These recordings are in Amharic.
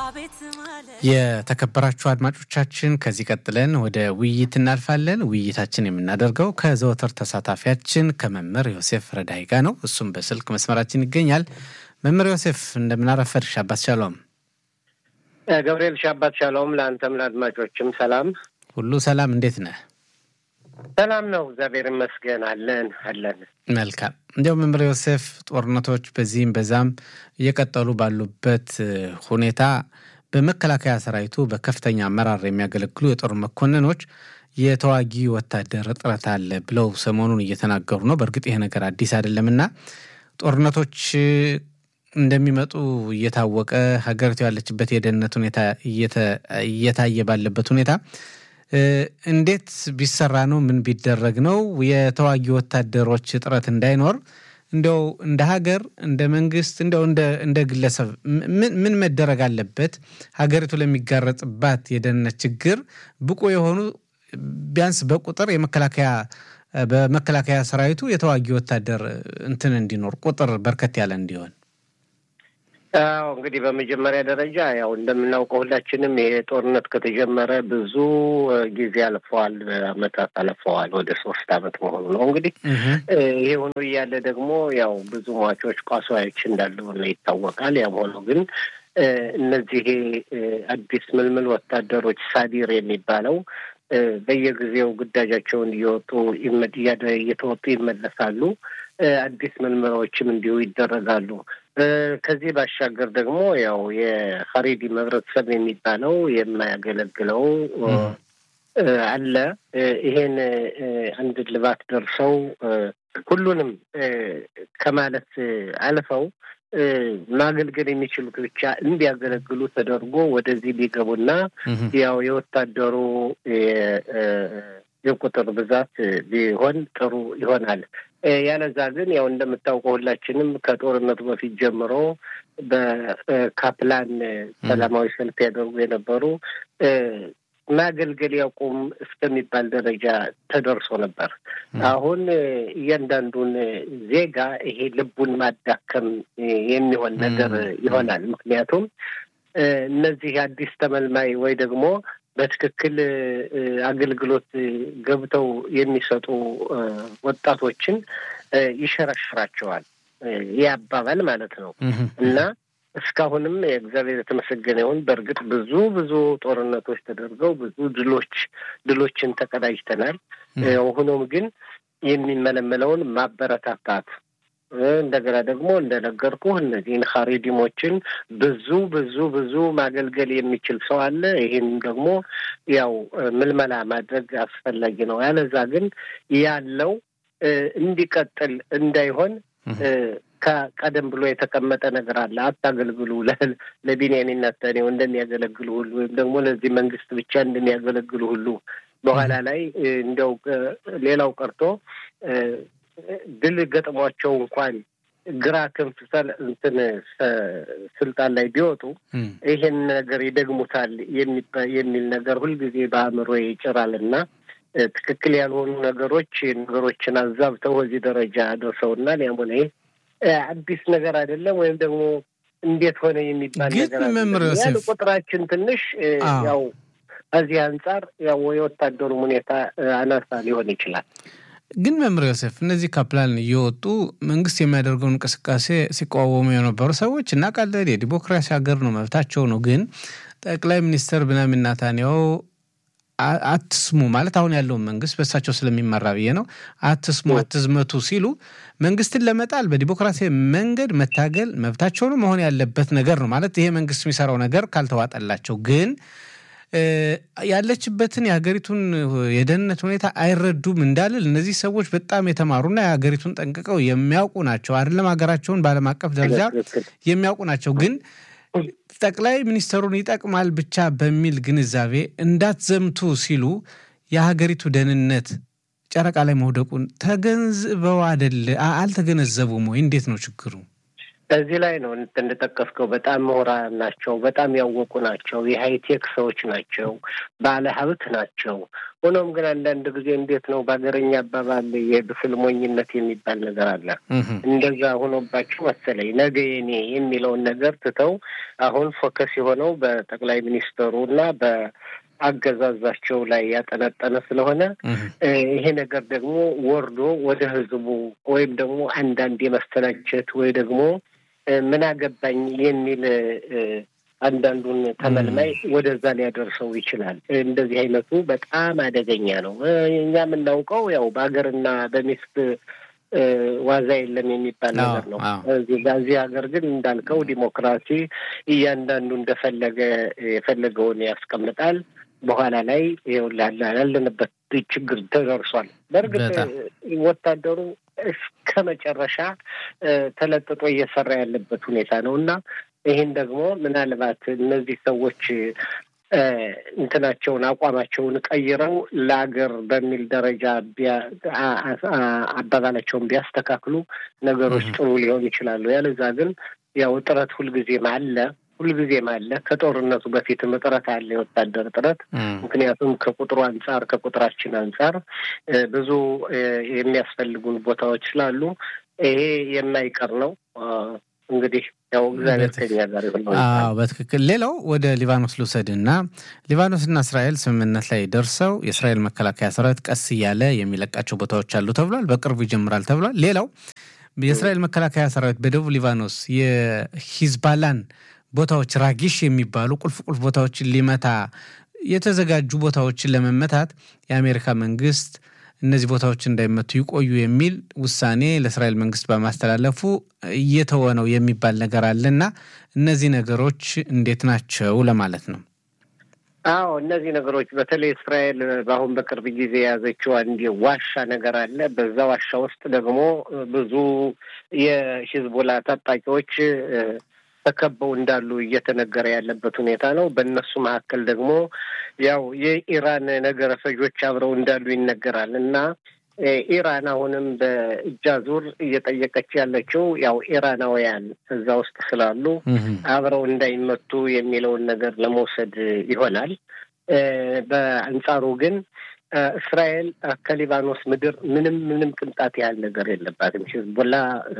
የተከበራችሁ አድማጮቻችን ከዚህ ቀጥለን ወደ ውይይት እናልፋለን። ውይይታችን የምናደርገው ከዘወትር ተሳታፊያችን ከመምህር ዮሴፍ ረዳይ ጋር ነው። እሱም በስልክ መስመራችን ይገኛል። መምህር ዮሴፍ እንደምናረፈድ ሻባት ሻሎም። ገብርኤል ሻባት ሻሎም። ለአንተም ለአድማጮችም ሰላም። ሁሉ ሰላም፣ እንዴት ነህ? ሰላም ነው፣ እግዚአብሔር ይመስገን። አለን አለን። መልካም። እንዲያው መምህር ዮሴፍ ጦርነቶች በዚህም በዛም እየቀጠሉ ባሉበት ሁኔታ በመከላከያ ሰራዊቱ በከፍተኛ አመራር የሚያገለግሉ የጦር መኮንኖች የተዋጊ ወታደር እጥረት አለ ብለው ሰሞኑን እየተናገሩ ነው። በእርግጥ ይሄ ነገር አዲስ አይደለምና ጦርነቶች እንደሚመጡ እየታወቀ ሀገሪቱ ያለችበት የደህንነት ሁኔታ እየታየ ባለበት ሁኔታ እንዴት ቢሰራ ነው? ምን ቢደረግ ነው የተዋጊ ወታደሮች እጥረት እንዳይኖር እንዲያው እንደ ሀገር እንደ መንግስት እንዲያው እንደ ግለሰብ ምን መደረግ አለበት? ሀገሪቱ ለሚጋረጥባት የደህንነት ችግር ብቁ የሆኑ ቢያንስ በቁጥር የመከላከያ በመከላከያ ሰራዊቱ የተዋጊ ወታደር እንትን እንዲኖር ቁጥር በርከት ያለ እንዲሆን አዎ እንግዲህ በመጀመሪያ ደረጃ ያው እንደምናውቀው ሁላችንም ይሄ ጦርነት ከተጀመረ ብዙ ጊዜ አልፈዋል፣ አመታት አልፈዋል። ወደ ሶስት አመት መሆኑ ነው እንግዲህ ይሄ ሆኖ እያለ ደግሞ ያው ብዙ ሟቾች ቋሳዎች እንዳለ ሆነ ይታወቃል። ያም ሆኖ ግን እነዚህ አዲስ ምልምል ወታደሮች ሳዲር የሚባለው በየጊዜው ግዳጃቸውን እየወጡ እየተወጡ ይመለሳሉ። አዲስ ምልመላዎችም እንዲሁ ይደረጋሉ። ከዚህ ባሻገር ደግሞ ያው የሀሪዲ ህብረተሰብ የሚባለው የማያገለግለው አለ። ይሄን አንድ ልባት ደርሰው ሁሉንም ከማለት አልፈው ማገልገል የሚችሉት ብቻ እንዲያገለግሉ ተደርጎ ወደዚህ ቢገቡና ያው የወታደሩ የቁጥር ብዛት ቢሆን ጥሩ ይሆናል። ያለዛ ግን ያው እንደምታውቀው ሁላችንም ከጦርነቱ በፊት ጀምሮ በካፕላን ሰላማዊ ሰልፍ ያደርጉ የነበሩ ማገልገል ያቁም እስከሚባል ደረጃ ተደርሶ ነበር። አሁን እያንዳንዱን ዜጋ ይሄ ልቡን ማዳከም የሚሆን ነገር ይሆናል። ምክንያቱም እነዚህ አዲስ ተመልማይ ወይ ደግሞ በትክክል አገልግሎት ገብተው የሚሰጡ ወጣቶችን ይሸረሽራቸዋል። ይህ አባባል ማለት ነው እና እስካሁንም የእግዚአብሔር የተመሰገነ ይሁን። በእርግጥ ብዙ ብዙ ጦርነቶች ተደርገው ብዙ ድሎች ድሎችን ተቀዳጅተናል። ሆኖም ግን የሚመለመለውን ማበረታታት እንደገና ደግሞ እንደነገርኩ እነዚህን ሀሪዲሞችን ብዙ ብዙ ብዙ ማገልገል የሚችል ሰው አለ። ይህም ደግሞ ያው ምልመላ ማድረግ አስፈላጊ ነው። ያለዛ ግን ያለው እንዲቀጥል እንዳይሆን ከቀደም ብሎ የተቀመጠ ነገር አለ። አታገልግሉ ለቢንያሚን ኔታንያሁ እንደሚያገለግሉ ሁሉ ወይም ደግሞ ለዚህ መንግስት ብቻ እንደሚያገለግሉ ሁሉ በኋላ ላይ እንዲያው ሌላው ቀርቶ ድል ገጥሟቸው እንኳን ግራ ክንፍ እንትን ስልጣን ላይ ቢወጡ ይሄን ነገር ይደግሙታል የሚል ነገር ሁልጊዜ በአእምሮ ይጭራል እና ትክክል ያልሆኑ ነገሮች ነገሮችን አዛብተው በዚህ ደረጃ ደርሰውናል። ያም ሆነ ይህ አዲስ ነገር አይደለም፣ ወይም ደግሞ እንዴት ሆነ የሚባል ነገር ያለ ቁጥራችን ትንሽ ያው ከዚህ አንጻር ያው የወታደሩም ሁኔታ አናሳ ሊሆን ይችላል። ግን መምህር ዮሴፍ እነዚህ ካፕላን እየወጡ መንግስት የሚያደርገውን እንቅስቃሴ ሲቃወሙ የነበሩ ሰዎች እናውቃለን። የዲሞክራሲ ሀገር ነው፣ መብታቸው ነው። ግን ጠቅላይ ሚኒስትር ብንያሚን ኔታንያሁ አትስሙ ማለት አሁን ያለውን መንግስት በእሳቸው ስለሚመራ ብዬ ነው። አትስሙ፣ አትዝመቱ ሲሉ መንግስትን ለመጣል በዲሞክራሲያዊ መንገድ መታገል መብታቸው ነው፣ መሆን ያለበት ነገር ነው ማለት ይሄ መንግስት የሚሰራው ነገር ካልተዋጠላቸው ግን ያለችበትን የሀገሪቱን የደህንነት ሁኔታ አይረዱም እንዳልል እነዚህ ሰዎች በጣም የተማሩና የሀገሪቱን ጠንቅቀው የሚያውቁ ናቸው። አይደለም ሀገራቸውን በዓለም አቀፍ ደረጃ የሚያውቁ ናቸው። ግን ጠቅላይ ሚኒስትሩን ይጠቅማል ብቻ በሚል ግንዛቤ እንዳትዘምቱ ሲሉ የሀገሪቱ ደህንነት ጨረቃ ላይ መውደቁን ተገንዝበው አይደል? አልተገነዘቡም ወይ? እንዴት ነው ችግሩ? እዚህ ላይ ነው እንደጠቀስከው በጣም ምሁራን ናቸው። በጣም ያወቁ ናቸው። የሃይቴክ ሰዎች ናቸው። ባለ ሀብት ናቸው። ሆኖም ግን አንዳንድ ጊዜ እንዴት ነው በሀገረኛ አባባል የብስል ሞኝነት የሚባል ነገር አለ። እንደዛ ሆኖባቸው መሰለኝ ነገ የኔ የሚለውን ነገር ትተው አሁን ፎከስ የሆነው በጠቅላይ ሚኒስትሩ እና በአገዛዛቸው ላይ ያጠነጠነ ስለሆነ ይሄ ነገር ደግሞ ወርዶ ወደ ህዝቡ ወይም ደግሞ አንዳንድ የመሰላቸት ወይ ደግሞ ምን አገባኝ የሚል አንዳንዱን ተመልማይ ወደዛ ሊያደርሰው ይችላል። እንደዚህ አይነቱ በጣም አደገኛ ነው። እኛ የምናውቀው ያው በሀገርና በሚስት ዋዛ የለም የሚባል ነገር ነው። እዚህ ሀገር ግን እንዳልከው ዲሞክራሲ እያንዳንዱ እንደፈለገ የፈለገውን ያስቀምጣል። በኋላ ላይ ያለንበት ችግር ተደርሷል። በእርግጥ ወታደሩ እስከ መጨረሻ ተለጥጦ እየሰራ ያለበት ሁኔታ ነው እና ይህን ደግሞ ምናልባት እነዚህ ሰዎች እንትናቸውን አቋማቸውን ቀይረው ለአገር በሚል ደረጃ አባባላቸውን ቢያስተካክሉ ነገሮች ጥሩ ሊሆን ይችላሉ። ያለዛ ግን ያው እጥረት ሁልጊዜም አለ ሁልጊዜም አለ። ከጦርነቱ በፊትም እጥረት አለ፣ የወታደር እጥረት። ምክንያቱም ከቁጥሩ አንጻር ከቁጥራችን አንጻር ብዙ የሚያስፈልጉን ቦታዎች ስላሉ ይሄ የማይቀር ነው። እንግዲህ ያው እግዚአብሔር ከኛ ጋር ይሁን። በትክክል ሌላው ወደ ሊባኖስ ልውሰድ እና ሊባኖስና እስራኤል ስምምነት ላይ ደርሰው የእስራኤል መከላከያ ሰራዊት ቀስ እያለ የሚለቃቸው ቦታዎች አሉ ተብሏል። በቅርቡ ይጀምራል ተብሏል። ሌላው የእስራኤል መከላከያ ሰራዊት በደቡብ ሊባኖስ የሂዝባላን ቦታዎች ራጊሽ የሚባሉ ቁልፍ ቁልፍ ቦታዎችን ሊመታ የተዘጋጁ ቦታዎችን ለመመታት የአሜሪካ መንግስት እነዚህ ቦታዎች እንዳይመቱ ይቆዩ የሚል ውሳኔ ለእስራኤል መንግስት በማስተላለፉ እየተወ ነው የሚባል ነገር አለ እና እነዚህ ነገሮች እንዴት ናቸው ለማለት ነው። አዎ እነዚህ ነገሮች በተለይ እስራኤል በአሁን በቅርብ ጊዜ የያዘችው አንድ ዋሻ ነገር አለ። በዛ ዋሻ ውስጥ ደግሞ ብዙ የሂዝቦላ ታጣቂዎች ተከበው እንዳሉ እየተነገረ ያለበት ሁኔታ ነው። በእነሱ መካከል ደግሞ ያው የኢራን ነገረ ፈጆች አብረው እንዳሉ ይነገራል እና ኢራን አሁንም በእጅ አዙር እየጠየቀች ያለችው ያው ኢራናውያን እዛ ውስጥ ስላሉ አብረው እንዳይመቱ የሚለውን ነገር ለመውሰድ ይሆናል። በአንጻሩ ግን እስራኤል ከሊባኖስ ምድር ምንም ምንም ቅንጣት ያህል ነገር የለባትም። ሂዝቦላ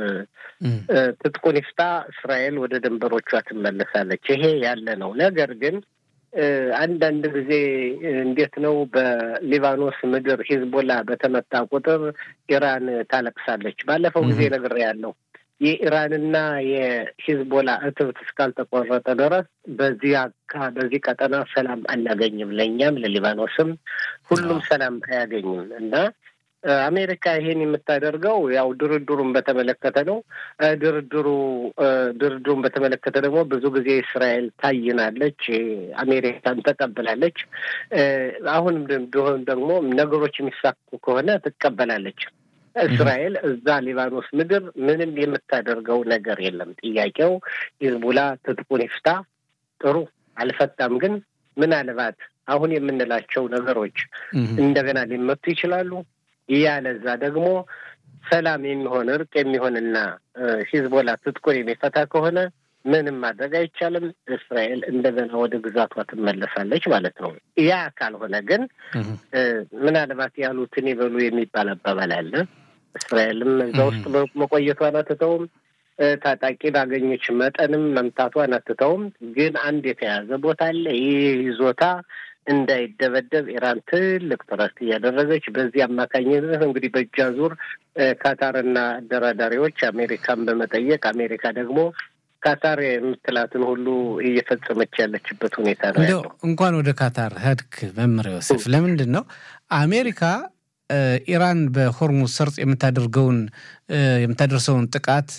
ትጥቁን ይፍታ፣ እስራኤል ወደ ድንበሮቿ ትመለሳለች። ይሄ ያለ ነው። ነገር ግን አንዳንድ ጊዜ እንዴት ነው በሊባኖስ ምድር ሂዝቦላ በተመታ ቁጥር ኢራን ታለቅሳለች። ባለፈው ጊዜ ነግሬያለሁ። የኢራንና የሂዝቦላ እትብት እስካልተቆረጠ ድረስ በዚህ በዚህ ቀጠና ሰላም አናገኝም። ለእኛም ለሊባኖስም ሁሉም ሰላም አያገኝም እና አሜሪካ ይሄን የምታደርገው ያው ድርድሩን በተመለከተ ነው። ድርድሩ ድርድሩን በተመለከተ ደግሞ ብዙ ጊዜ እስራኤል ታይናለች፣ አሜሪካን ተቀብላለች። አሁንም ቢሆን ደግሞ ነገሮች የሚሳኩ ከሆነ ትቀበላለች። እስራኤል እዛ ሊባኖስ ምድር ምንም የምታደርገው ነገር የለም። ጥያቄው ሂዝቡላ ትጥቁን ይፍታ፣ ጥሩ አልፈታም፣ ግን ምናልባት አሁን የምንላቸው ነገሮች እንደገና ሊመቱ ይችላሉ። ያለዛ ደግሞ ሰላም የሚሆን እርቅ የሚሆንና ሂዝቦላ ትጥቁን የሚፈታ ከሆነ ምንም ማድረግ አይቻልም። እስራኤል እንደገና ወደ ግዛቷ ትመለሳለች ማለት ነው። ያ ካልሆነ ግን ምናልባት ያሉትን ይበሉ የሚባል አባባል አለ። እስራኤልም እዛ ውስጥ መቆየቷን አትተውም። ታጣቂ ባገኘች መጠንም መምታቷን አትተውም። ግን አንድ የተያዘ ቦታ አለ። ይህ ይዞታ እንዳይደበደብ ኢራን ትልቅ ጥረት እያደረገች በዚህ አማካኝነት እንግዲህ በእጅ አዙር ካታርና አደራዳሪዎች አሜሪካን በመጠየቅ አሜሪካ ደግሞ ካታር የምትላትን ሁሉ እየፈጸመች ያለችበት ሁኔታ ነው ያለው። እንኳን ወደ ካታር ሄድክ መምህር ዮሴፍ፣ ለምንድን ነው አሜሪካ ኢራን በሆርሙዝ ሰርጥ የምታደርገውን የምታደርሰውን ጥቃት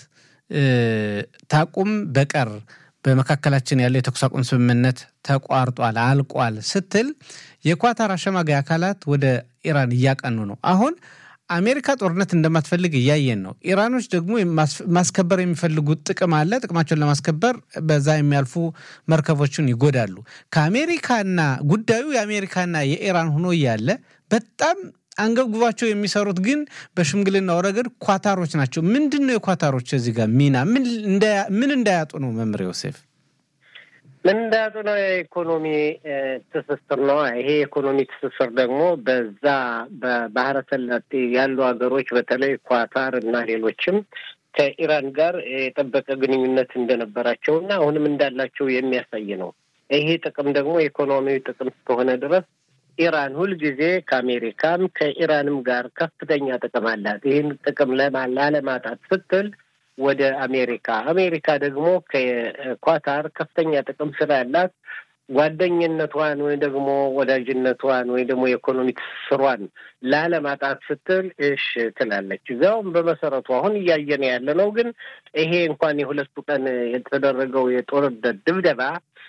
ታቁም በቀር በመካከላችን ያለው የተኩስ አቁም ስምምነት ተቋርጧል፣ አልቋል ስትል የኳታር አሸማጋይ አካላት ወደ ኢራን እያቀኑ ነው። አሁን አሜሪካ ጦርነት እንደማትፈልግ እያየን ነው። ኢራኖች ደግሞ ማስከበር የሚፈልጉት ጥቅም አለ። ጥቅማቸውን ለማስከበር በዛ የሚያልፉ መርከቦችን ይጎዳሉ። ከአሜሪካና ጉዳዩ የአሜሪካና የኢራን ሆኖ እያለ በጣም አንገብግባቸው የሚሰሩት ግን በሽምግልናው ረገድ ኳታሮች ናቸው። ምንድን ነው የኳታሮች እዚህ ጋር ሚና ምን እንዳያጡ ነው? መምህር ዮሴፍ ምንዳጡ ነው የኢኮኖሚ ትስስር ነው። ይሄ የኢኮኖሚ ትስስር ደግሞ በዛ በባህረ ሰላጤ ያሉ ሀገሮች በተለይ ኳታር እና ሌሎችም ከኢራን ጋር የጠበቀ ግንኙነት እንደነበራቸው እና አሁንም እንዳላቸው የሚያሳይ ነው። ይሄ ጥቅም ደግሞ የኢኮኖሚያዊ ጥቅም እስከሆነ ድረስ ኢራን ሁልጊዜ ከአሜሪካም ከኢራንም ጋር ከፍተኛ ጥቅም አላት። ይህን ጥቅም ላለማጣት ስትል ወደ አሜሪካ አሜሪካ ደግሞ ከኳታር ከፍተኛ ጥቅም ስላላት ጓደኝነቷን ወይ ደግሞ ወዳጅነቷን ወይ ደግሞ የኢኮኖሚ ትስስሯን ላለማጣት ስትል እሽ ትላለች። እዚያውም በመሰረቱ አሁን እያየን ያለ ነው። ግን ይሄ እንኳን የሁለቱ ቀን የተደረገው የጦርነት ድብደባ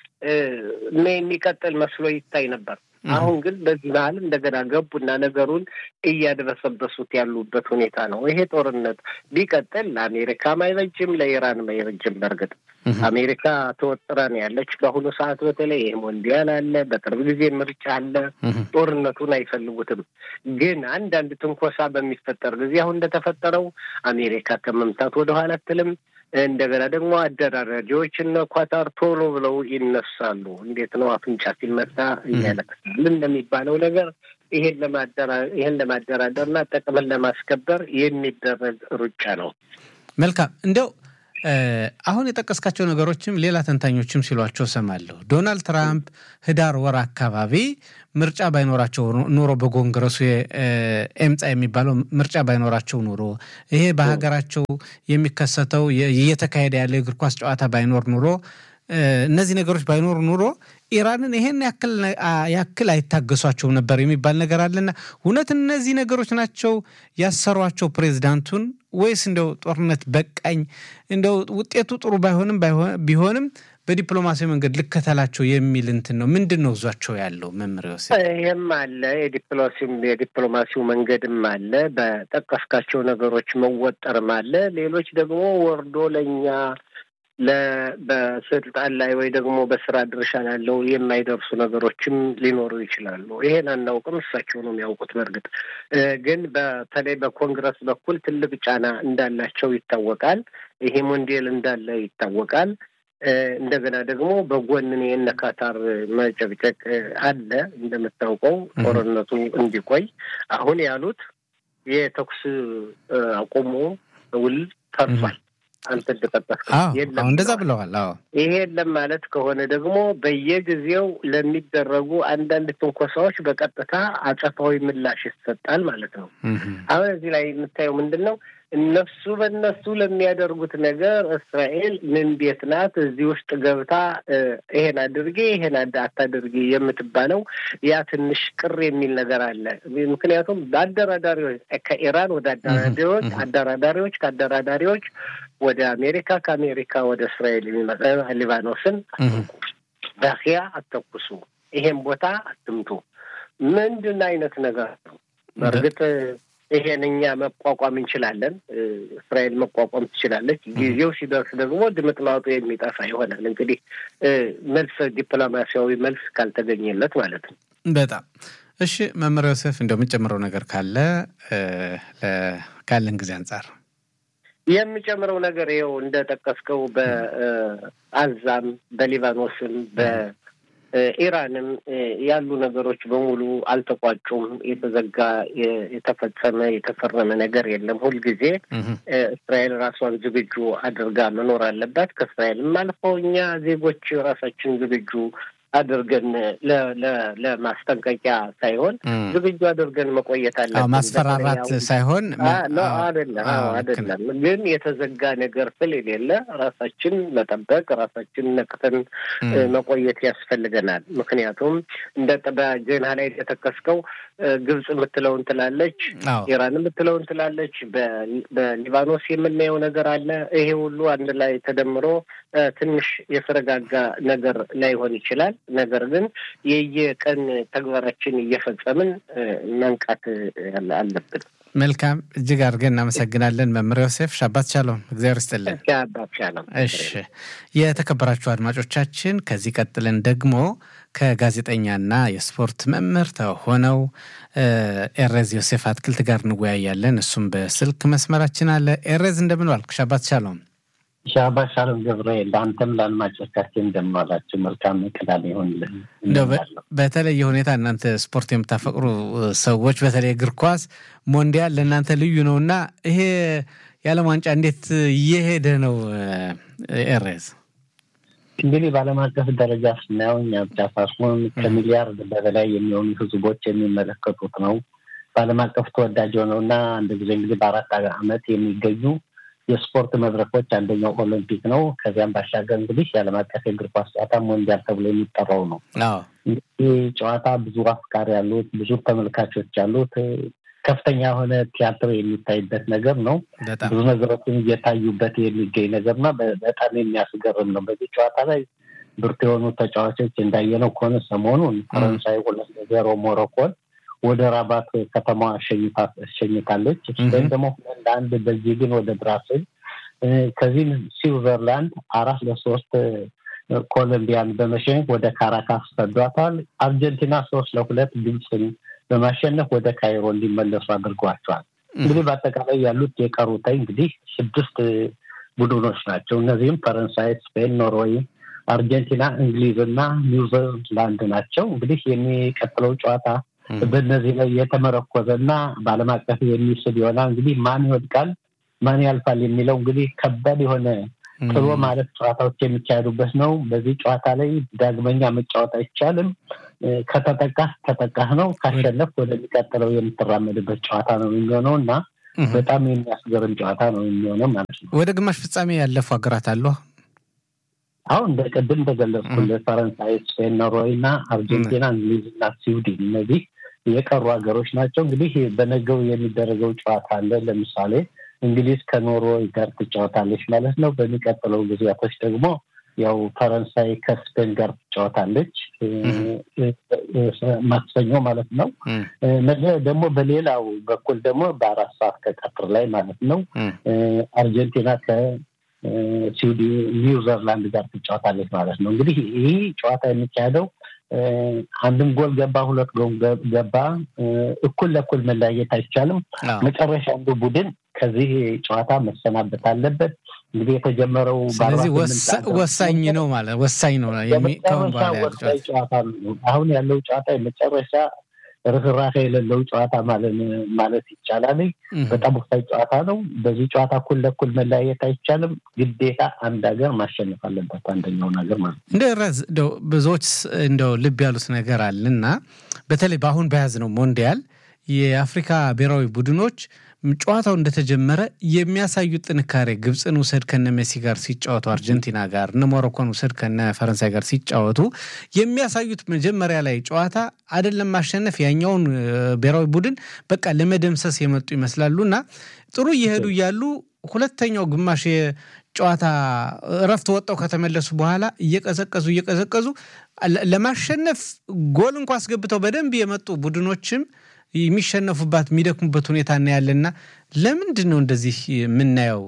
የሚቀጥል መስሎ ይታይ ነበር። አሁን ግን በዚህ መሀል እንደገና ገቡና ነገሩን እያደረሰበሱት ያሉበት ሁኔታ ነው። ይሄ ጦርነት ቢቀጥል ለአሜሪካም አይበጅም፣ ለኢራንም አይበጅም። በእርግጥ አሜሪካ ተወጥራ ነው ያለች በአሁኑ ሰዓት። በተለይ ይሄ ሞንዲያል አለ፣ በቅርብ ጊዜ ምርጫ አለ። ጦርነቱን አይፈልጉትም። ግን አንዳንድ ትንኮሳ በሚፈጠር ጊዜ አሁን እንደተፈጠረው አሜሪካ ከመምታት ወደኋላ አትልም። እንደገና ደግሞ አደራዳሪዎች እነ ኳታር ቶሎ ብለው ይነሳሉ። እንዴት ነው አፍንጫ ሲመታ እያለቅሳል እንደሚባለው ነገር ይሄን ለማደራ ይሄን ለማደራደርና ጥቅምን ለማስከበር የሚደረግ ሩጫ ነው። መልካም እንደው አሁን የጠቀስካቸው ነገሮችም ሌላ ተንታኞችም ሲሏቸው ሰማለሁ። ዶናልድ ትራምፕ ህዳር ወር አካባቢ ምርጫ ባይኖራቸው ኑሮ በኮንግረሱ ኤምፃ የሚባለው ምርጫ ባይኖራቸው ኑሮ ይሄ በሀገራቸው የሚከሰተው እየተካሄደ ያለ የእግር ኳስ ጨዋታ ባይኖር ኑሮ እነዚህ ነገሮች ባይኖሩ ኑሮ ኢራንን ይሄን ያክል አይታገሷቸውም ነበር የሚባል ነገር አለና እውነት እነዚህ ነገሮች ናቸው ያሰሯቸው ፕሬዚዳንቱን ወይስ እንደው ጦርነት በቃኝ እንደው ውጤቱ ጥሩ ባይሆንም ቢሆንም በዲፕሎማሲያዊ መንገድ ልከተላቸው የሚል እንትን ነው። ምንድን ነው እዟቸው ያለው መምህር ዮሴፍ? ይህም አለ የዲፕሎማሲው መንገድም አለ፣ በጠቀስካቸው ነገሮች መወጠርም አለ። ሌሎች ደግሞ ወርዶ ለእኛ በስልጣን ላይ ወይ ደግሞ በስራ ድርሻ ላለው የማይደርሱ ነገሮችም ሊኖሩ ይችላሉ። ይሄን አናውቅም፣ እሳቸው ነው የሚያውቁት። በእርግጥ ግን በተለይ በኮንግረስ በኩል ትልቅ ጫና እንዳላቸው ይታወቃል። ይሄ ሞንዴል እንዳለ ይታወቃል። እንደገና ደግሞ በጎንን የእነ ካታር መጨቅጨቅ አለ። እንደምታውቀው ጦርነቱ እንዲቆይ አሁን ያሉት የተኩስ አቁሙ ውል ፈርሷል። አንተ እንደጠቀስከው የለም እንደዛ ብለዋል። አዎ ይሄ የለም ማለት ከሆነ ደግሞ በየጊዜው ለሚደረጉ አንዳንድ ትንኮሳዎች በቀጥታ አጸፋዊ ምላሽ ይሰጣል ማለት ነው። አሁን እዚህ ላይ የምታየው ምንድን ነው? እነሱ በእነሱ ለሚያደርጉት ነገር እስራኤል ምን ቤት ናት? እዚህ ውስጥ ገብታ ይሄን አድርጌ ይሄን አታድርጊ የምትባለው ያ ትንሽ ቅር የሚል ነገር አለ። ምክንያቱም በአደራዳሪዎች ከኢራን ወደ አደራዳሪዎች አደራዳሪዎች ከአደራዳሪዎች ወደ አሜሪካ ከአሜሪካ ወደ እስራኤል የሚመጣ ሊባኖስን አትንኩ፣ በኪያ አተኩሱ፣ ይሄን ቦታ አትምቱ። ምንድን አይነት ነገር ነው? በእርግጥ ይሄን እኛ መቋቋም እንችላለን። እስራኤል መቋቋም ትችላለች። ጊዜው ሲደርስ ደግሞ ድምጥማጡ የሚጠፋ ይሆናል። እንግዲህ መልስ ዲፕሎማሲያዊ መልስ ካልተገኘለት ማለት ነው። በጣም እሺ። መምህር ዮሴፍ እንደው የምጨምረው ነገር ካለ ካለን ጊዜ አንጻር የምጨምረው ነገር ይኸው እንደጠቀስከው በአዛም በሊባኖስም በኢራንም ያሉ ነገሮች በሙሉ አልተቋጩም። የተዘጋ የተፈጸመ የተፈረመ ነገር የለም። ሁልጊዜ እስራኤል ራሷን ዝግጁ አድርጋ መኖር አለባት። ከእስራኤልም አልፈው እኛ ዜጎች ራሳችን ዝግጁ አድርገን ለማስጠንቀቂያ ሳይሆን ዝግጁ አድርገን መቆየት አለብን። ማስፈራራት ሳይሆን አይደለም አይደለም። ግን የተዘጋ ነገር ስለሌለ ራሳችን መጠበቅ ራሳችን ነቅተን መቆየት ያስፈልገናል። ምክንያቱም እንደ በዜና ላይ የተጠቀስከው ግብጽ የምትለውን ትላለች፣ ኢራን የምትለውን ትላለች፣ በሊባኖስ የምናየው ነገር አለ። ይሄ ሁሉ አንድ ላይ ተደምሮ ትንሽ የተረጋጋ ነገር ላይሆን ይችላል። ነገር ግን የየቀን ተግባራችን እየፈጸምን መንቃት አለብን። መልካም፣ እጅግ አድርገን እናመሰግናለን መምህር ዮሴፍ ሻባት ሻሎም። እግዚአብሔር ይስጥልን። ሻባት ሻሎም። እሺ፣ የተከበራችሁ አድማጮቻችን ከዚህ ቀጥለን ደግሞ ከጋዜጠኛና የስፖርት መምህር ሆነው ኤሬዝ ዮሴፍ አትክልት ጋር እንወያያለን። እሱም በስልክ መስመራችን አለ። ኤሬዝ እንደምን ዋልክ? ሻባት ሻሎም። ሻባሽ አለም ገብርኤል ለአንተም ለአድማጮቻችን እንደምዋላችሁ መልካም ቅዳሜ ይሆንልን። በተለየ ሁኔታ እናንተ ስፖርት የምታፈቅሩ ሰዎች በተለይ እግር ኳስ ሞንዲያል ለእናንተ ልዩ ነው እና ይሄ የዓለም ዋንጫ እንዴት እየሄደ ነው? ኤሬዝ እንግዲህ በዓለም አቀፍ ደረጃ ስናየው እኛ ብቻ ሳይሆን ከሚሊያርድ በበላይ የሚሆኑ ህዝቦች የሚመለከቱት ነው። በዓለም አቀፍ ተወዳጅ ሆነው እና አንድ ጊዜ እንግዲህ በአራት ዓመት የሚገኙ የስፖርት መድረኮች አንደኛው ኦሎምፒክ ነው። ከዚያም ባሻገር እንግዲህ የዓለም አቀፍ የእግር ኳስ ጨዋታ ሞንዲያል ተብሎ የሚጠራው ነው። ይህ ጨዋታ ብዙ አፍቃሪ ያሉት፣ ብዙ ተመልካቾች ያሉት ከፍተኛ የሆነ ቲያትር የሚታይበት ነገር ነው። ብዙ ነገሮችን እየታዩበት የሚገኝ ነገር እና በጣም የሚያስገርም ነው። በዚህ ጨዋታ ላይ ብርቱ የሆኑ ተጫዋቾች እንዳየነው ከሆነ ሰሞኑን ፈረንሳይ ሁለት ለዜሮ ሞሮኮን ወደ ራባት ከተማ አሸኝታለች። ስፔን ደግሞ ሁለት ለአንድ ቤልጂግን ወደ ብራስል፣ ከዚህም ስዊዘርላንድ አራት ለሶስት ኮሎምቢያን በመሸኘት ወደ ካራካስ ሰዷታል። አርጀንቲና ሶስት ለሁለት ግብፅን በማሸነፍ ወደ ካይሮ እንዲመለሱ አድርጓቸዋል። እንግዲህ በአጠቃላይ ያሉት የቀሩታይ እንግዲህ ስድስት ቡድኖች ናቸው። እነዚህም ፈረንሳይ፣ ስፔን፣ ኖርዌይ፣ አርጀንቲና፣ እንግሊዝ እና ኒውዚላንድ ናቸው። እንግዲህ የሚቀጥለው ጨዋታ በእነዚህ ላይ የተመረኮዘ እና በዓለም አቀፍ የሚስብ ይሆናል። እንግዲህ ማን ይወድቃል፣ ማን ያልፋል የሚለው እንግዲህ ከባድ የሆነ ጥሎ ማለት ጨዋታዎች የሚካሄዱበት ነው። በዚህ ጨዋታ ላይ ዳግመኛ መጫወት አይቻልም። ከተጠቃህ ተጠቃህ ነው። ካሸነፍ ወደሚቀጥለው የምትራመድበት ጨዋታ ነው የሚሆነው እና በጣም የሚያስገርም ጨዋታ ነው የሚሆነው ማለት ነው። ወደ ግማሽ ፍጻሜ ያለፉ ሀገራት አሉ። አሁን እንደ ቅድም እንደገለጽኩልህ ፈረንሳይ፣ ስፔን፣ ኖርዌይ እና አርጀንቲና፣ እንግሊዝ እና ስዊድን እነዚህ የቀሩ ሀገሮች ናቸው። እንግዲህ በነገው የሚደረገው ጨዋታ አለ። ለምሳሌ እንግሊዝ ከኖርዌይ ጋር ትጫወታለች ማለት ነው። በሚቀጥለው ጊዜያቶች ደግሞ ያው ፈረንሳይ ከስፔን ጋር ትጫወታለች ማክሰኞ ማለት ነው። ነገ ደግሞ በሌላው በኩል ደግሞ በአራት ሰዓት ከቀትር ላይ ማለት ነው አርጀንቲና ከስዊዲ ኒውዚላንድ ጋር ትጫወታለች ማለት ነው። እንግዲህ ይህ ጨዋታ የሚካሄደው አንድም ጎል ገባ፣ ሁለት ጎል ገባ፣ እኩል ለእኩል መለያየት አይቻልም። መጨረሻ አንዱ ቡድን ከዚህ ጨዋታ መሰናበት አለበት። እንግዲህ የተጀመረው ስለዚህ ወሳኝ ነው ማለት ወሳኝ ነው። ወሳኝ ጨዋታ ነው። አሁን ያለው ጨዋታ የመጨረሻ ርኅራኄ የሌለው ጨዋታ ማለት ይቻላል። በጣም ወሳኝ ጨዋታ ነው። በዚህ ጨዋታ እኩል ለእኩል መለያየት አይቻልም። ግዴታ አንድ ሀገር ማሸነፍ አለበት አንደኛውን ሀገር ማለት ነው። እንደ ረዝ ብዙዎች እንደው ልብ ያሉት ነገር አለና በተለይ በአሁን በያዝነው ሞንዲያል የአፍሪካ ብሔራዊ ቡድኖች ጨዋታው እንደተጀመረ የሚያሳዩት ጥንካሬ ግብፅን ውሰድ ከነ ሜሲ ጋር ሲጫወቱ፣ አርጀንቲና ጋር እነ ሞሮኮን ውሰድ ከነ ፈረንሳይ ጋር ሲጫወቱ የሚያሳዩት መጀመሪያ ላይ ጨዋታ አይደለም ማሸነፍ ያኛውን ብሔራዊ ቡድን በቃ ለመደምሰስ የመጡ ይመስላሉ እና ጥሩ እየሄዱ እያሉ ሁለተኛው ግማሽ ጨዋታ እረፍት ወጣው ከተመለሱ በኋላ እየቀዘቀዙ እየቀዘቀዙ ለማሸነፍ ጎል እንኳ አስገብተው በደንብ የመጡ ቡድኖችም የሚሸነፉባት የሚደክሙበት ሁኔታ እናያለና ለምንድን ነው እንደዚህ የምናየው?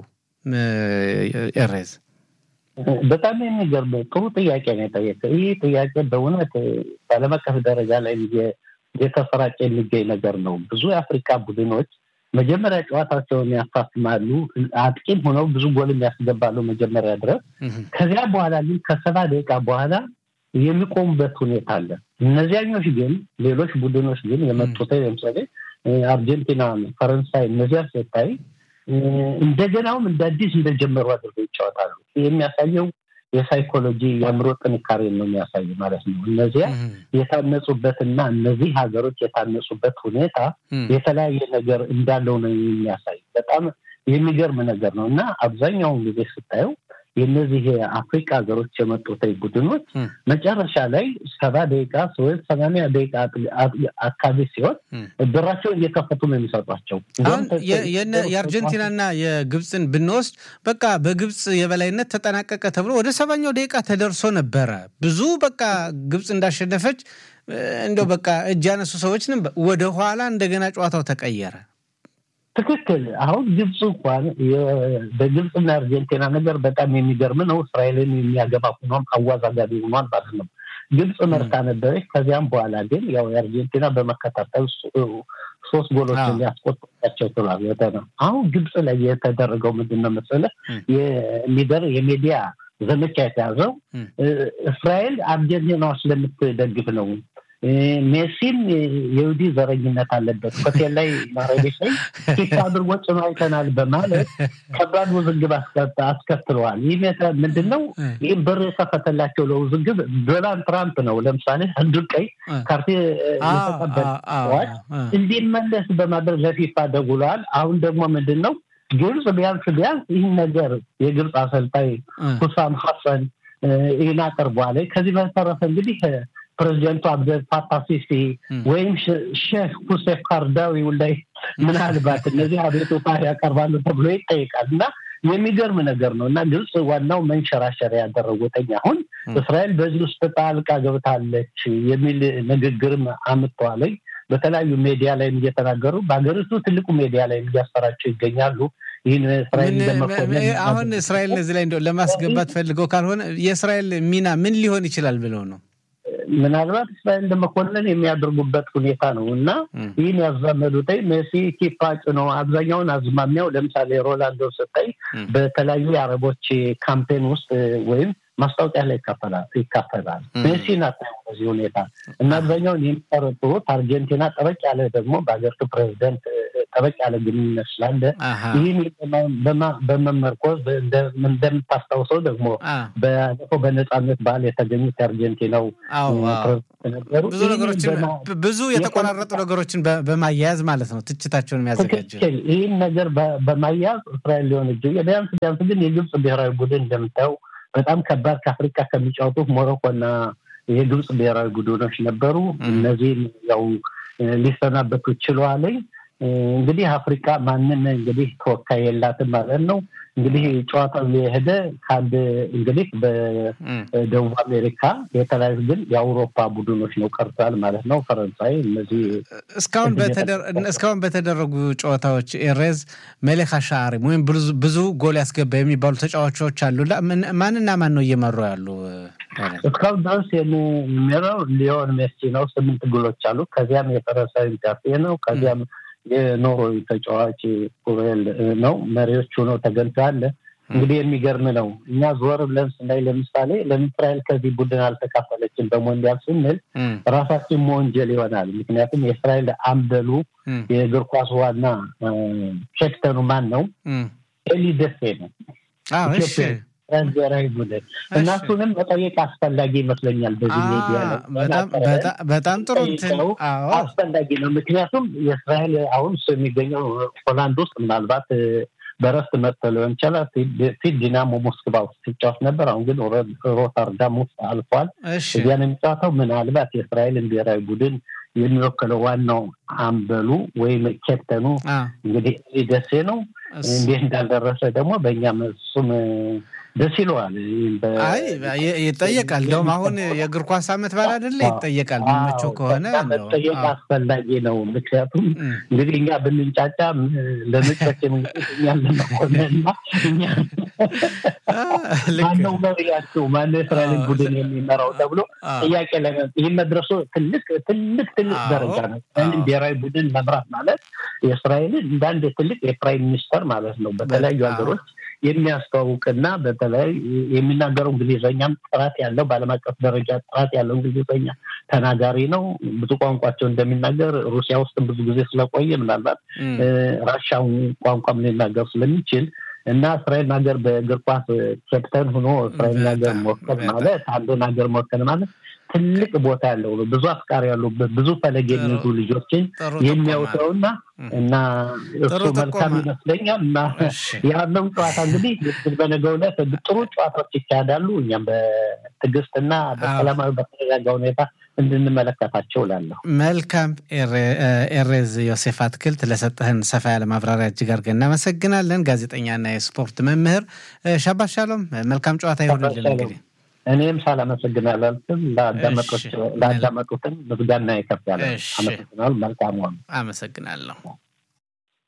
ኤሬዝ በጣም የሚገርም ጥሩ ጥያቄ ነው የጠየቀው። ይህ ጥያቄ በእውነት በዓለም አቀፍ ደረጃ ላይ የተሰራጨ የሚገኝ ነገር ነው። ብዙ የአፍሪካ ቡድኖች መጀመሪያ ጨዋታቸውን ያፋፍማሉ፣ አጥቂም ሆነው ብዙ ጎልም ያስገባሉ መጀመሪያ ድረስ። ከዚያ በኋላ ግን ከሰባ ደቂቃ በኋላ የሚቆሙበት ሁኔታ አለ። እነዚያኞች ግን ሌሎች ቡድኖች ግን የመጡት ለምሳሌ አርጀንቲና፣ ፈረንሳይ እነዚያ ስታይ እንደገናውም እንደ አዲስ እንደጀመሩ አድርገው ይጫወታሉ። የሚያሳየው የሳይኮሎጂ የአእምሮ ጥንካሬ ነው የሚያሳይ ማለት ነው። እነዚያ የታነጹበትና እነዚህ ሀገሮች የታነጹበት ሁኔታ የተለያየ ነገር እንዳለው ነው የሚያሳይ። በጣም የሚገርም ነገር ነው እና አብዛኛውን ጊዜ ስታየው የእነዚህ የአፍሪካ ሀገሮች የመጡት ቡድኖች መጨረሻ ላይ ሰባ ደቂቃ ወይም ሰማንያ ደቂቃ አካባቢ ሲሆን በራቸውን እየከፈቱ ነው የሚሰጧቸው። የአርጀንቲናና የግብፅን ብንወስድ በቃ በግብፅ የበላይነት ተጠናቀቀ ተብሎ ወደ ሰባኛው ደቂቃ ተደርሶ ነበረ። ብዙ በቃ ግብፅ እንዳሸነፈች እንደው በቃ እጅ ያነሱ ሰዎችንም ወደ ኋላ እንደገና ጨዋታው ተቀየረ። ትክክል። አሁን ግብፅ እንኳን በግብፅና አርጀንቲና ነገር በጣም የሚገርም ነው። እስራኤልን የሚያገባ ሆኗም አዋዛጋቢ ሆኗል ማለት ነው። ግብፅ መርታ ነበረች። ከዚያም በኋላ ግን ያው የአርጀንቲና በመከታተል ሶስት ጎሎች ሊያስቆጥራቸው ችሏል። አሁን ግብፅ ላይ የተደረገው ምንድን ነው መሰለህ የሚደር የሚዲያ ዘመቻ የተያዘው እስራኤል አርጀንቲናዎች ስለምትደግፍ ነው። ሜሲም የይሁዲ ዘረኝነት አለበት ሆቴል ላይ ማረቤት ላይ ኪፍ አድርጎ ጭኖ አይተናል በማለት ከባድ ውዝግብ አስከትለዋል። ይህ ምንድን ነው? ይህም በር የከፈተላቸው ለውዝግብ ዶናልድ ትራምፕ ነው። ለምሳሌ አንዱ ቀይ ካርቴ የተቀበለዋል እንዲመለስ በማድረግ ለፊፋ ደውለዋል። አሁን ደግሞ ምንድን ነው ግብፅ ቢያንስ ቢያንስ ይህን ነገር የግብፅ አሰልጣኝ ሁሳም ሀሰን ይህን አቅርቧል። ከዚህ በተረፈ እንግዲህ ፕሬዚደንቱ አብደል ፋታህ ሲሲ ወይም ሼህ ሁሴፍ ካርዳዊው ላይ ምናልባት እነዚህ አቤቱታ ያቀርባሉ ተብሎ ይጠይቃል እና የሚገርም ነገር ነው እና ግብፅ ዋናው መንሸራሸሪያ ያደረጉትኝ አሁን እስራኤል በዚህ ውስጥ ጣልቃ ገብታለች የሚል ንግግርም አምጥተዋለኝ። በተለያዩ ሜዲያ ላይም እየተናገሩ በሀገሪቱ ትልቁ ሜዲያ ላይም እያሰራጩ ይገኛሉ። ይህን እስራኤል አሁን እስራኤልን እዚህ ላይ እንደው ለማስገባት ፈልገው ካልሆነ የእስራኤል ሚና ምን ሊሆን ይችላል ብለው ነው ምናልባት እስራኤል ለመኮንን የሚያደርጉበት ሁኔታ ነው እና ይህን ያዛመዱት ሜሲ ኪፓጭ ነው። አብዛኛውን አዝማሚያው ለምሳሌ ሮላንዶ ስታይ በተለያዩ የአረቦች ካምፔን ውስጥ ወይም ማስታወቂያ ላይ ይካፈላል። ሜሲ ናት በዚህ ሁኔታ እና አብዛኛውን የሚጠረጥሩት አርጀንቲና ጠበቅ ያለ ደግሞ በሀገሪቱ ፕሬዚደንት ጠበቅ ያለ ግንኙነት ስላለ ይህን በመመርኮዝ እንደምታስታውሰው ደግሞ ባለፈው በነፃነት በዓል የተገኙት የአርጀንቲናው ነበሩ። ብዙ ነገሮችን ብዙ የተቆራረጡ ነገሮችን በማያያዝ ማለት ነው ትችታቸውን የሚያዘጋጀ ይህን ነገር በማያያዝ እስራኤል ሊሆን እጅ ቢያንስ ቢያንስ ግን የግብፅ ብሔራዊ ቡድን እንደምታየው በጣም ከባድ ከአፍሪካ ከሚጫወቱት ሞሮኮና የግብፅ ብሔራዊ ቡድኖች ነበሩ። እነዚህም ያው ሊሰናበቱ ችለዋለኝ። እንግዲህ አፍሪካ ማንም እንግዲህ ተወካይ የላትም ማለት ነው። እንግዲህ ጨዋታው የሄደ ከአንድ እንግዲህ በደቡብ አሜሪካ የተለያዩ ግን የአውሮፓ ቡድኖች ነው ቀርቷል ማለት ነው። ፈረንሳይ እነዚህ እስካሁን በተደረጉ ጨዋታዎች ኤሬዝ መሌክ ሻዕሪም ወይም ብዙ ጎል ያስገባ የሚባሉ ተጫዋቾች አሉ። ማንና ማን ነው እየመሩ ያሉ? እስካሁን ድረስ የሚመራው ሊዮን ሜሲ ነው። ስምንት ጎሎች አሉ። ከዚያም የፈረንሳይ ጃፌ ነው። ከዚያም የኖርዌይ ተጫዋች ኩሬል ነው። መሪዎቹ ነው ተገንቶ ያለ እንግዲህ የሚገርም ነው። እኛ ዞር ብለን ስናይ ለምሳሌ ለምን እስራኤል ከዚህ ቡድን አልተካፈለችም በሞንዲያል ስንል ራሳችን መወንጀል ይሆናል። ምክንያቱም የእስራኤል አምበሉ የእግር ኳስ ዋና ኬፕተኑ ማን ነው? ኤሊ ደሴ ነው። ብሔራዊ ቡድን እና እሱንም መጠየቅ አስፈላጊ ይመስለኛል። በዚህ ሚዲያ በጣም ጥሩ አስፈላጊ ነው። ምክንያቱም የእስራኤል አሁን እሱ የሚገኘው ሆላንድ ውስጥ ምናልባት በረፍት መጥቶ ሊሆን ይችላል። ፊት ዲናሞ ሞስክባ ውስጥ ሲጫወት ነበር። አሁን ግን ሮተርዳም ውስጥ አልፏል። እዚያን የሚጫወተው ምናልባት የእስራኤልን ብሔራዊ ቡድን የሚወክለው ዋናው አምበሉ ወይም ኬፕተኑ እንግዲህ ደሴ ነው። እንዴት እንዳልደረሰ ደግሞ በእኛም እሱም ደስ ይለዋል። አይ ይጠየቃል። እንደውም አሁን የእግር ኳስ ዓመት በዓል አይደለ? ይጠየቃል። የሚመቸው ከሆነ መጠየቅ አስፈላጊ ነው። ምክንያቱም እንግዲህ እኛ ብንንጫጫ ለመጫች እኛን ለመኮንና እኛ ማነው መሪያቸው ማነው የእስራኤልን ቡድን የሚመራው ተብሎ ጥያቄ ላይ ይህ መድረሱ ትልቅ ትልቅ ትልቅ ደረጃ ነው። ብሔራዊ ቡድን መምራት ማለት የእስራኤልን እንደ አንድ ትልቅ የፕራይም ሚኒስተር ማለት ነው። በተለያዩ ሀገሮች የሚያስተዋውቅና በተለይ የሚናገረው እንግሊዝኛም ጥራት ያለው በዓለም አቀፍ ደረጃ ጥራት ያለው እንግሊዝኛ ተናጋሪ ነው። ብዙ ቋንቋቸው እንደሚናገር ሩሲያ ውስጥ ብዙ ጊዜ ስለቆየ ምናልባት ራሻውን ቋንቋም ሊናገር ስለሚችል እና እስራኤል ሀገር በእግር ኳስ ኬፕተን ሆኖ እስራኤል ሀገር መወከል ማለት አንዱን ሀገር መወከል ማለት ትልቅ ቦታ ያለው ነው። ብዙ አፍቃሪ ያሉበት ብዙ ፈለግ የሚይዙ ልጆችን የሚያውተውና እና እሱ መልካም ይመስለኛል እና ያለው ጨዋታ እንግዲህ በነገው ዕለት ጥሩ ጨዋታዎች ይካሄዳሉ። እኛም በትዕግስትና በሰላማዊ በተረጋጋ ሁኔታ እንድንመለከታቸው ላለሁ። መልካም ኤሬዝ ዮሴፍ አትክልት ለሰጠህን ሰፋ ያለ ማብራሪያ እጅግ አድርገን እናመሰግናለን። ጋዜጠኛና የስፖርት መምህር ሻባት ሻሎም፣ መልካም ጨዋታ ይሆንልን እንግዲህ እኔም ሳላመሰግን አላልፍም። ለአዳመጡትን ምስጋና ይከፍ ያለ አመሰግናል። መልካም ሆኑ። አመሰግናለሁ።